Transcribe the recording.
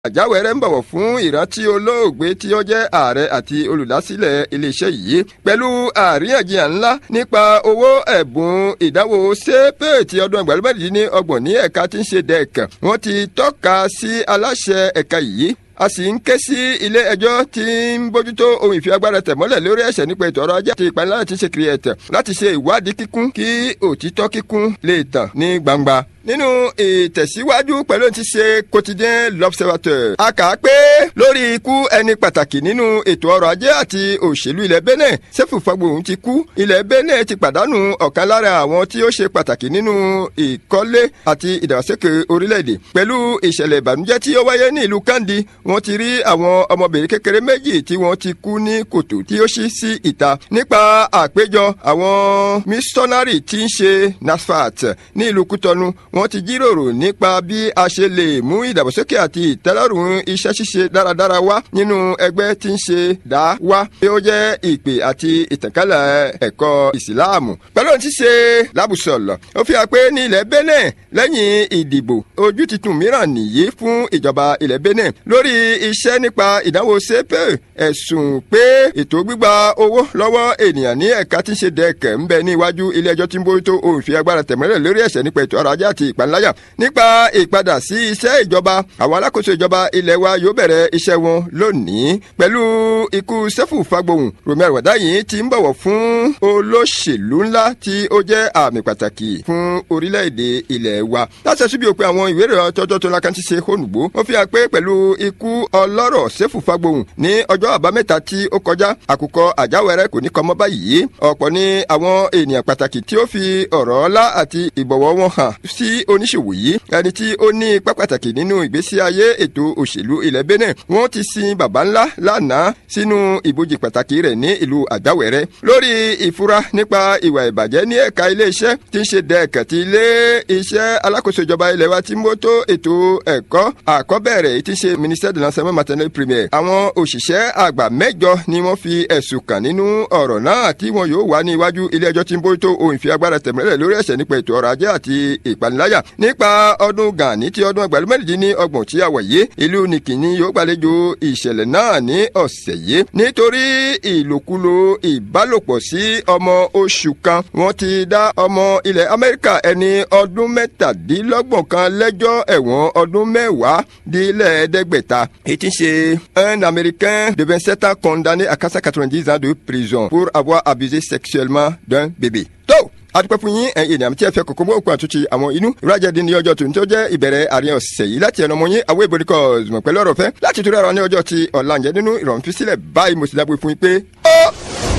àjáwẹ̀rẹ̀ ń bọ̀wọ̀ fún ìrántí olóògbé tí ó jẹ́ ààrẹ àti olùdásílẹ̀ iléeṣẹ́ yìí pẹ̀lú àríyànjiyàn ńlá nípa owó ẹ̀bùn ìdánwò sépè ti ọdún ẹgbẹ̀rún ní ọgbọ̀n ní ẹ̀ka tí ń ṣe dẹ́ẹ̀kan wọ́n ti tọ́ka sí aláṣẹ ẹ̀ka yìí a sì ń ké sí ilé ẹjọ́ tí ń bójútó ohun ìfi agbára tẹ̀mọ́lẹ̀ lórí ẹ̀ṣẹ̀ nípa ètò ọrọ̀ ajé àti ìpanilára láti ṣe kiri ẹ̀tẹ̀ láti ṣe ìwádìí kíkún kí òtítọ́ kíkún lè tàn ní gbangba nínú ìtẹ̀síwájú pẹ̀lú ti ṣe quotidien l'observateur a kà á pé lórí ikú ẹni pàtàkì nínú ètò ọrọ̀ ajé àti òṣèlú ilẹ̀ benin sefu fagbohun ti kú ilẹ̀ benin ti pàdánù ọ̀kan lára àwọn tí ó ṣe pàtàkì nínú ìkọ́lé àti ìdàgbàsókè orílẹ̀-èdè pẹ̀lú ìṣẹ̀lẹ̀ ìbànújẹ́ tí ó wáyé ní ìlú kandi wọ́n ti rí àwọn ọmọbìnrin kékeré méjì tí wọ́n ti kú ní kòtò tí ó ṣí sí ìta nípa àpéjọ àwọn mísọ́nárì tí ń ṣe nasfat ní ìlú kútọ́nu wọ́n ti jíròrò nípa bí a ṣe lè mú ìdàgbàsókè àti ìtẹ́lọ́rùn iṣẹ́ ṣíṣe dáradára wá nínú ẹgbẹ́ tí ń ṣe dá wá bí ó jẹ́ ìpè àti ìtànkálẹ̀ ẹ̀kọ́ ìsìláàmù. pẹ̀lú ohun tí ṣe lábùsọ̀lọ̀ ó fi hàn pé ní ilẹ̀ benin lẹ́yìn ìdìbò ojú titun mìíràn nìyí fún ìjọba ilẹ̀ benin lórí iṣẹ́ nípa ìdánwò sepe ẹ̀sùn pé ètò gbígba owó lọ́wọ́ ènìyàn ní ẹ̀ka tí ń ṣe dẹ́kẹ̀ ń bẹ ní iwájú ilé ẹjọ́ tí ń bójútó ohun ìfi agbára tẹ̀mọ́lẹ̀ lórí ẹ̀ṣẹ̀ nípa ètò ọrọ̀ ajé àti ìpaniláyà nípa ìpadà sí iṣẹ́ ìjọba àwọn alákòóso ìjọba ilẹ̀ wa yóò bẹ̀rẹ̀ iṣẹ́ wọn lónìí pẹ̀lú ikú sẹ́fù fagbohùn romero wàdáyìn ti ń bọ̀wọ̀ fún olóṣèlú ńlá tí ó jẹ́ àmì pàtàkì fún orílẹ̀-èdè ilẹ̀ wa láti ẹ̀sùn bí òpin àwọn ìwé ìròyìn tọ́jọ́ tó lákàn ti ṣe hónùgbò wọ́n fi hàn pé pẹ̀lú ikú ọlọ́rọ̀ sẹ́fù fagbohùn ní ọjọ́ àbámẹ́ta tí ó kọjá àkùkọ àjáwẹ̀rẹ̀ kò ní kọ́ mọ́ báyìí ọ̀pọ̀ ní àwọn ènìyàn pàtàkì tí ó fi ọ̀rọ̀ ọlá àti ìbọ̀wọ̀ wọn hàn sí oníṣòwò yìí ẹni tí ó ní ipá pàtàkì nínú ìgbésí ayé ètò òṣèlú ilẹ̀ benin wọ́n ti sin baba ńlá lánàá sínú ìbòjì pàtàkì rẹ̀ ní ìlú àjáwẹ̀rẹ̀ lórí ìfura nípa ìwà ìbàjẹ́ ní ẹ̀ka iléeṣẹ́ tí ń ṣe dẹ́ẹ̀kẹ́ ti ilé iṣẹ́ alákòóso ìjọba ilẹ̀ wa tí ń mójútó ètò ẹ̀kọ́ àkọ́bẹ̀rẹ̀ tí ń ṣe ministère de l'enseignement maternel primaire àwọn òṣìṣẹ́ àgbà mẹ́jọ ni wọ́n fi ẹ̀sùn kàn nínú ọ̀rọ̀ náà tí wọn yóò wá ní iwájú ilé ẹjọ́ tí ń bójútó ohun ìfi agbára tẹ̀mẹ́rẹ̀ lórí ẹ̀ṣẹ̀ nípa ètò ọrọ̀ ajé àti ìpaniláyà nípa ọdún gani ti ọdún ẹgbẹ̀rún mẹ́rìndínlẹ́ni ọgbọ̀n tí a wà yìí ìlú nìkìní yóò gbàlejò ìṣẹ̀lẹ̀ náà ní ọ̀sẹ̀ yìí nítorí ìlòkulò ìbálòpọ̀ sí ọmọ oṣù kan wọ́n ti dá ọmọ ilẹ̀ amẹ́ríkà ẹni ọdún mẹ́tàdínlọ́gbọ̀n kan lẹ́jọ́ ẹ̀wọ̀n ọdún mẹ́wàá dílẹ̀ẹ́dẹ́gbẹ̀ta ètí ṣe un américain de vingt sept ans condamné à quatre cent quatre-vingt-dix ans de prison pour avoir abusé sexuellement d'un bébé. tó adúpẹ́ fún yín ẹ̀yin ènìyàn tí ẹ fẹ́ kókó mọ́ òkú àtúntì àwọn inú ìrajáde ní ọjọ́ tòun tó jẹ́ ìbẹ̀rẹ̀ àárín ọ̀sẹ̀ yìí láti ẹnu ọmọ yín àwọn ìbòrí kọ́ ọ̀zùmọ̀ pẹ̀lú ọ̀rọ̀ fẹ́ láti torí ara ní ọjọ́ ti ọ̀làǹjẹ́ nínú ìrọ̀rùn fi sílẹ̀ báyìí mo sì dábò fún yín pé